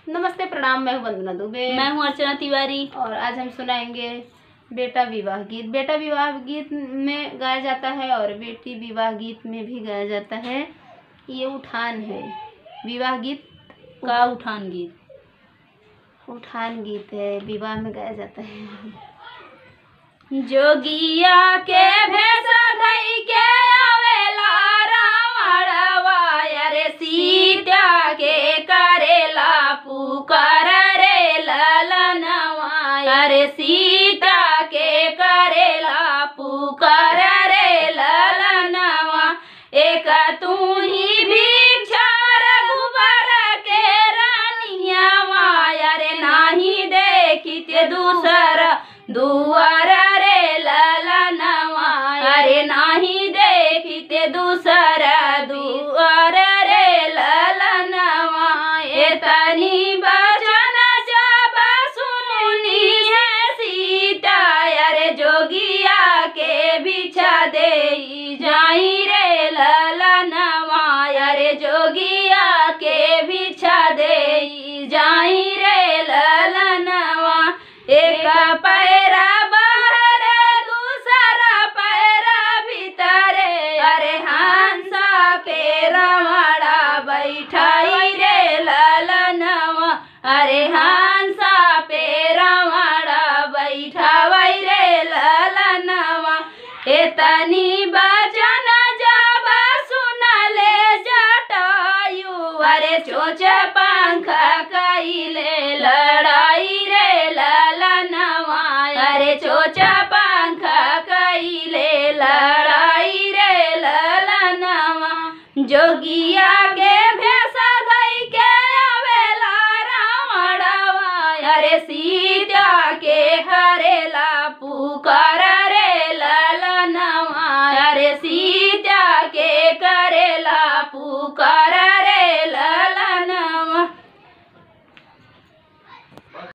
नमस्ते प्रणाम मैं हूँ वंदना दुबे मैं हूँ अर्चना तिवारी और आज हम सुनाएंगे बेटा विवाह गीत बेटा विवाह गीत में गाया जाता है और बेटी विवाह गीत में भी गाया जाता है ये उठान है विवाह गीत का उठान गीत उठान गीत है विवाह में गाया जाता है जोगिया के भेसा धई के आवेला रावणवा अरे सीता के करेला पुकार रे ललनवा अरे सीता के करेला पुकार रे ललनवा एक तू ही भिक्षा रघुबर के रानिया अरे नाही देखिते दूसर दुआर रे ललनवा अरे नाही देखिते दूसर दुआर रे ललनवा एतनी बचन जब सुनी है सीता अरे जोगिया के बिछा दे जाई रे ललनवा अरे जोगिया के बिछा दे जाई रे ललनवा एक पैरा बाहर दूसरा पैरा भीतरे अरे हंसा पे रमड़ा बैठाई रे ललनवा अरे हंसा पे रमड़ा बैठावई रे ललनवा एतनी बचन जब सुनले जटायु अरे चोच पंख कैले लड़ाई रे ललनवा अरे चोच पंख कैले लड़ाई रे ललनवा जोगिया के भेसा धई के आवेला रावणवा अरे सीता के हरेला पुकार रे ललनवा अरे सी